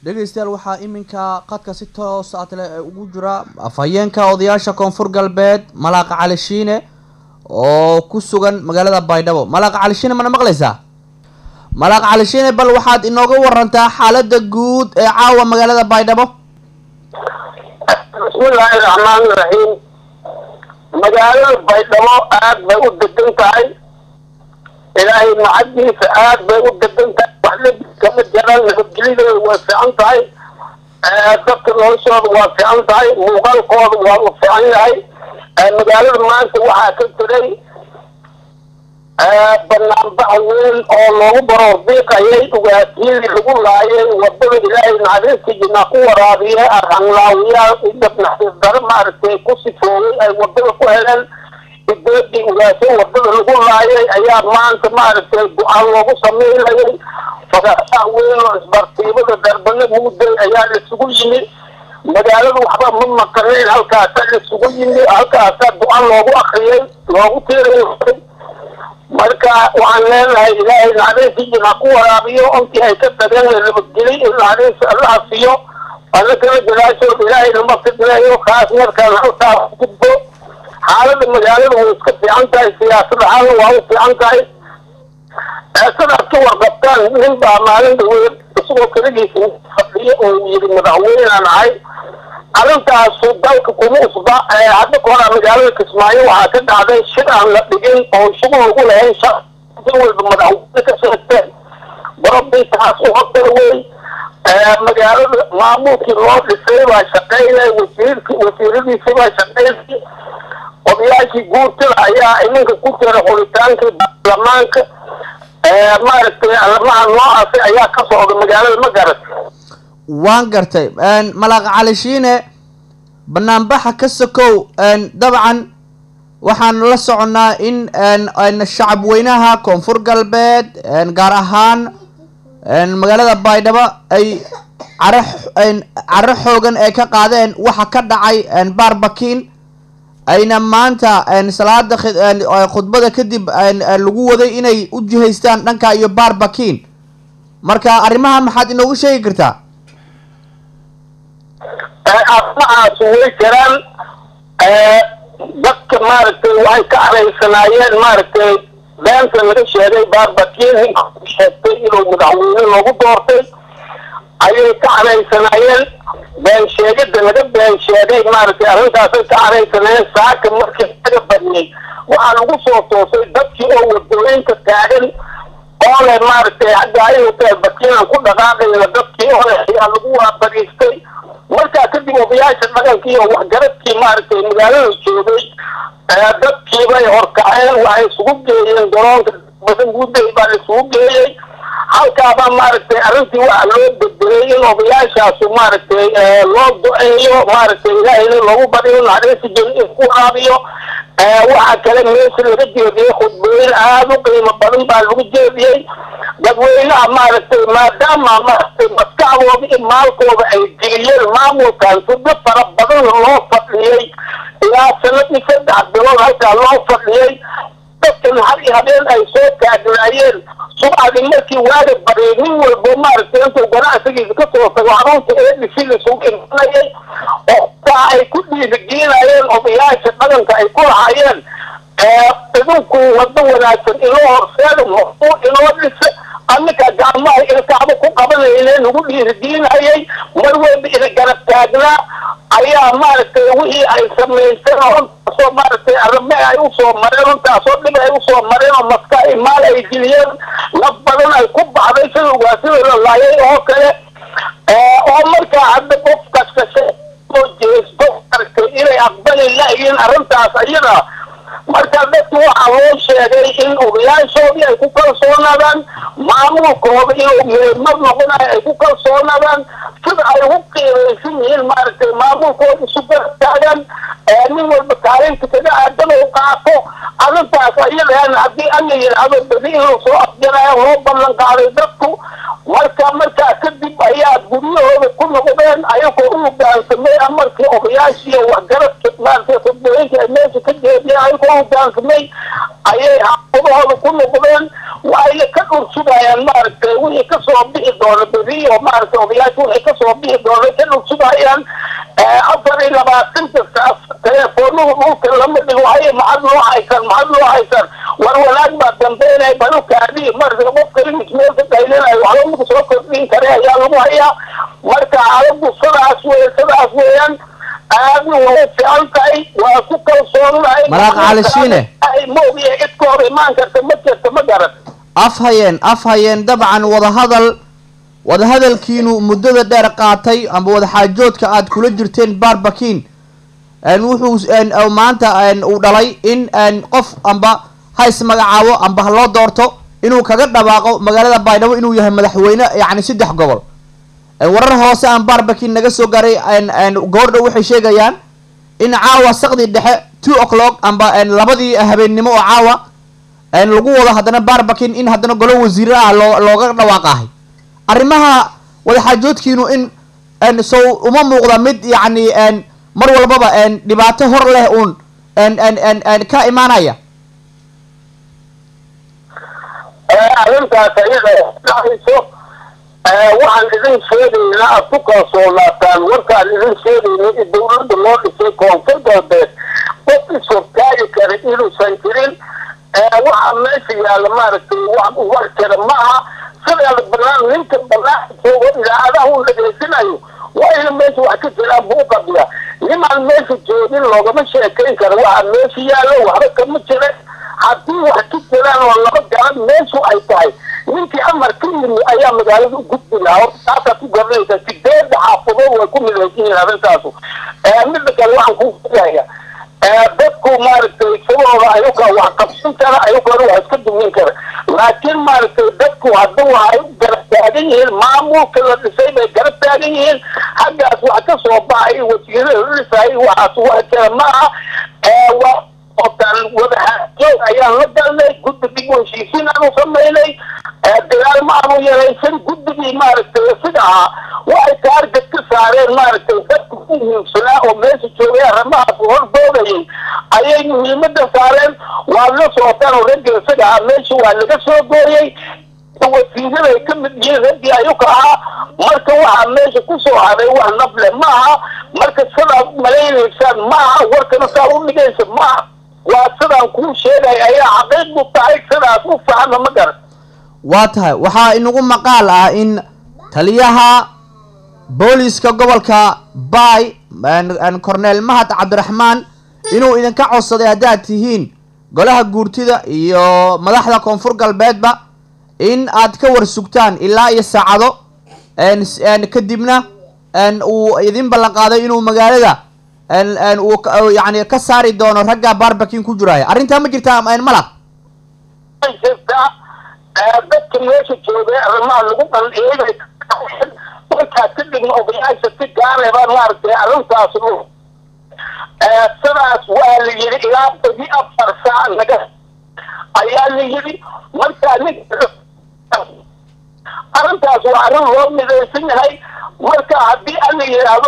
dhegeystayaal waxaa iminka qadka si toos ah tale ugu jira afhayeenka odayaasha koonfur galbeed malaaqa cali shiine oo ku sugan magaalada baydhabo malaaqa cali shiine mana maqlaysaa malaaqa cali shiine bal waxaad inooga warantaa xaalada guud ee caawa magaalada baydhabo bismillaahi raxmaani raxiim magaalada baydhabo aad bay u degan tahay ilaahay macadiisa aad bay u degan tahay waxla kama jiraan nabadgelyadeeda waa fiican tahay dadka noloshooda waa fiican tahay muuqaalkooda waa u fiican yahay magaalada maanta waxaa ka jiray banaanbax weyn oo loogu baroordiiqayay ugaatiyadii lagu laayay wadada ilaahay naxariista jinaa ku waraabiye arhanlaawiyaal idab naxariis daro maaragtay ku sifoogay ay wadada ku heleen udeedii ugaasyo wadada lagu laayay ayaa maanta maaragtay go-aan loogu sameynayay fagasaha weyn oo isbartiibada darbana mugday ayaa laisugu yimi magaalada waxba ma maqanayn halkaasaa laisugu yimi halkaasaa go-aan loogu akriyay loogu tiirayay marka waxaan leenahay ilaahay naxariistii jinaa ku waraabiyo ontii ay ka tageen la nabadgelay in naxariis allaha siiyo alla kala jalaashood ilaahay nama fidneeyo kaas markaan halkaa gudbo xaalada magaalada way iska fiican tahay siyaasad ahaana waa u fiican tahay sidaad ka warqabtaan nin baa maalin dhaweed isagoo keligiisa fadhiyo oo yiri madaxweynaan ahay arrintaasu dalka kuma usba hadda ka horaa magaalada kismaayo waxaa ka dhacday shir aan la dhigin oo shugu lagu lahayn shaqsi walba madaxweyne ka sheegteen barabay taas u hortara wey magaalada maamulkii loo dhisay baa shaqaynay wasiirki wasiiradiisi baa shaqaynay odayaashii guurtada ayaa iminka ku jira xuritaankii baarlamaanka maaragtay arrimaha noocaasi ayaa ka socda magaalada ma garatay waan gartay malaaqa cali shiine banaanbaxa ka sokow dabcan waxaan la soconnaa in shacab weynaha koonfur galbeed gaar ahaan magaalada baydhabo ay care caro xoogan ay ka qaadeen waxa ka dhacay baarbakiin ayna maanta salaada khudbada kadib lagu waday inay u jihaystaan dhanka iyo baarbakiin marka arrimaha maxaad inoogu sheegi kartaa arrimahaas way jiraan dadka maaragtay waxay ka caraysanaayeen maaragtay beenta laga sheegay baarbakiin ninka sheegtay inuu madaxweyne loogu doortay ayay ka caraysanaayeen been sheegida laga been sheegay maaragtay arrintaasay ka caraysanaayeen saaka markii laga badiyey waxaa lagu soo toosay dadkii oo wadooyinka taagan oo leh maaragtay hadda aynu bakiinan ku dhaqaaqayna dadkii oo leh ayaa lagu waabariistay markaa kadib odayaasha dhaqankii iyo waxgaradkii maaragtay magaalada joogay dadkiibay horkaceen waxay isugu geeyeen garoonka badan guday baa la isugu geeyey halkaabaa maaragtay arrintii waxaa loo bedelay in odayaashaasu maaragtay loo do-eeyo maaragtay ilaahayna loogu bariyo naxariisi jin in ku waraabiyo waxaa kale meesha laga jeediyey khudbooyin aada u qiimo badan baa lagu jeediyey dadweynaha maaragtay maadaama maaragtay maskaxdooda iyo maalkooda ay geliyeen maamulkan suddo fara badan loo fadhiyey ilaa sanadii saddex bilood halkaa loo fadhiyey dadkan har iyo habeen ay soo taagnaayeen subcadii markii waaga bariyay nin walbo maaragtay intuu ganacsigiisa ka soo tago xarunta eedisi lisugu imanayay oo taa ay ku dhiirigelinayeen odayaasha dhaqanka ay ku lahaayeen idinku wado wanaagsan inoo horseeda mafuu inoo dhisa annika gacmaha ilkaaba ku qabanayne nagu dhiirigelinayay mar walba ina garab taagnaa ayaa maaragtay wixii ay samaysteen oo runtaasoo maaragtay arrime ay usoo mareen runtaasoo dhib ay usoo mareen oo maska ay maal ay geliyeen naf badan ay ku baxday sida ugaasida la laayay oo kale oo markaa hadda qof kaskasha oo jeesto maaragtay inay aqbali layiin arrintaas iyada marka dadki waxaa loo sheegay in odayaashoodii ay ku kalsoonaadaan maamulkooda inuu meelmad noqonayo ay ku kalsoonaadaan sida ay ugu qiimaysan yihiin maaragtay maamulkooda isu gartaagan nin walba kaalinta kaga aadan u qaato arrintaas ayadaan haddii alla yidhaahdo bedi inuu soo afjarayo loo ballan qaaday dadku marka markaa kadib ayaa guryahooda ku noqdeen ayagoo u hogaansamay amarkii odayaashii waxgaradka maaragtay khudbooyinka ay meesha ka jeediyeen ayagoo u hogaansamay ayay xaafadahooda ku noqdeen waxayna ka dhursugayaan maaragtay wixii kasoo bixi doona beri oo maaragtay odayaasha wixii kasoo bixi doona ka dhursugayaan afar iyo labaatanka saas teleefoonuhu dhulka lama dhigo haye maxad loo haysan maxad loo haysan war wanaag baa dambeynaya balukaadii marka qofka imik meel ka qaylinayo waxba maku soo kordhin kare ayaa lagu hayaa marka xaaladu sidaas wey sidaas weeyaan aadna way fiican tahay waa ku kalsoonahay Malaaq Cali Shiine. ma ogiya cid ka hor imaan karta ma jirta ma garan af hayeen af hayeen dabcan wadahadal wadahadalkiinu muddada dheer qaatay amba wadaxaajoodka aad kula jirteen barbakin wuxuu een, oo maanta een, uu dhalay in een, qof amba ha ismagacaabo amba ha loo doorto inuu kaga dhawaaqo magaalada baydhabo inuu yahay madaxweyne yacni saddex gobol Een, warar hoose aan barbakin naga soo gaaray een, een, goordhow waxay sheegayaan in caawa saqdii dhexe two o'clock amba een, labadii habeennimo oo caawa een, lagu wado haddana barbakin in haddana golo wasiire ah loo looga dhawaaqahay arrimaha wadaxaajoodkiinu in een, sow uma muuqda mid yacni een, mar walbaba een, dhibaato hor leh uun een, een, een, een, ka imaanaya arrintaas ayada dhacayso waxaan idin sheegaynaa aad ku kalsoonaataan warkaan idin sheegayna in dawladda loo dhisay koonfur galbeed qof ishortaagi kara inuusan jirin waxaa meesha yaalla maaragtay wax war kara maaha sidaada banaan ninka banaan joogo idaacadaha u dhageysanayo waa ina meesha wax ka jiraan buu qabiya nimaan meesha joogin loogama sheekayn karo waxaa meesha yaallo waxba kama jira haddii wax ka jiraan oo laba garan meeshu ay tahay ninkii amar ka yimi ayaa magaalada u gudbi lahaa horta taasaad ku garanaysaa sideeda xaafadood way ku midaysan yihiin arrintaasu midda kale waxaan kuu sheegaya dadku maaragtay sababooda ayuka wax qabsan kara ayukana wax iska dumin kara laakiin maaragtay dadku hadda waxay u garab taagan yihiin maamulka la dhisay bay garab taagan yihiin xaggaas wax ka soo baxay wasiirada la dhisayay waxaas wax kale maaha waa otaan wadaxaajoog ayaan la galnay guddi dib u heshiisiin aanu samaynay dagaal ma aanu yaraysan guddigii maaragtay sida ahaa waxay taarget ka saareen maaragtay dadku u muhiimsanaa oo meesha joogay arrimahaas hordoodayay ayay muhiimada saareen waa la socotaan oo ragga isaga ahaa meesha waa laga soo gooyey wasiiraday ka mid yihiin raggii ayuka ahaa marka waxaa meesha kusoo haray wax nable maaha marka sidaad malaynaysaan maaha warkana saa u dhigaysa maaha waa sidaan kuu sheegay ayaa xaqiiqdu tahay sidaas u fahma ma garan waa tahay waxaa inagu maqaal ah in taliyaha booliska gobolka bay corneel mahad cabdiraxmaan inuu idinka codsaday haddaad tihiin golaha guurtida iyo madaxda koonfur galbeedba in aad ka war sugtaan ilaa iyo saacado kadibna uu idin ballan qaaday inuu magaalada uu yani ka saari doono ragga barbakin ku jiraya arrintaa ma jirtaa malaq jirtaa dadka meesha joogay arrimaha lagu bandhigay markaas kadibna odayaasha si gaareba maaragtay arrintaas sidaas waa la yidhi ilaa badi afar saac naga ayaa la yidhi markaa nin arrintaas waa arrin loo midaysan yahay marka haddii ala yidhaahdo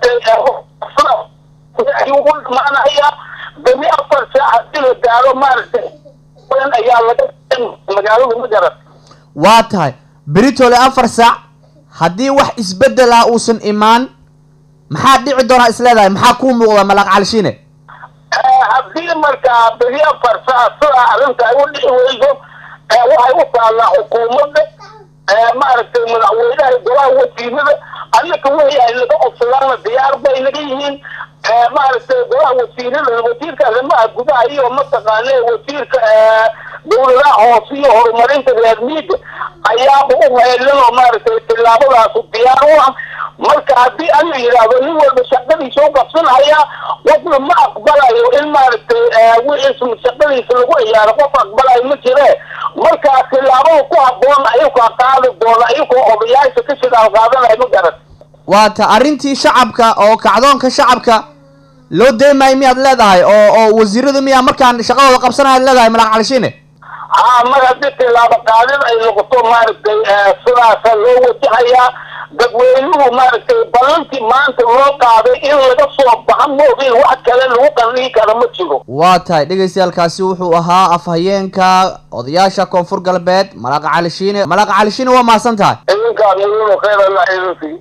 ayuu u dhamaanaya badi afar saac haddii la gaaro maaragtay ayaa laga magaalada ma garan waa tahay beritole afar saac haddii wax isbedel ah uusan imaan maxaa dhici doonaa isleedahay maxaa kuu muuqda malaaq calishiine haddii markaa beri afar saac sidaa arrinta ay u dhici weyso waxay u taallaa xukuumadda maaragtay madaxweynaha golaha wasiirada annaka wixii ay naga codsadaana diyaar bay naga yihiin maaragtay golaha wasiirada wasiirka arrimaha gudaha iyo mataqaane wasiirka dawladaha hoose iyo horumarinta reer miiga ayaaba u heelan oo maaragtay tillaabadaasu diyaar u ah marka haddii ala yidhaahdo nin walba shaqadiisa u qabsanaya qofna ma aqbalayo in maaragtay wixiis shaqadiisa lagu ciyaaro qof aqbalayo ma jire markaa tillaabada ku habboon ayukaa qaadi doona ayagoo odayaasha ka shidaal qaadanayo ma garan waa ta arrintii shacabka oo kacdoonka shacabka loo deemayo miyaad leedahay oo oo wasiiradu miyaa markaan shaqadooda qabsanaya leedahay malaaq calishiine haa mar haddii tilaabo qaadid ay noqoto maaragtay sidaasa loo wajahayaa dadweynuhu maaragtay ballantii maanta loo qaaday in laga soo baxa moogin wax kale lagu qanlii kara ma jiro waa tahay dhegeystayaalkaasi wuxuu ahaa afhayeenka odayaasha koonfur galbeed malaaqa cali shiine malaaqa cali shiine waa mahadsan tahay idinkaa muhiim khayr allah idin sii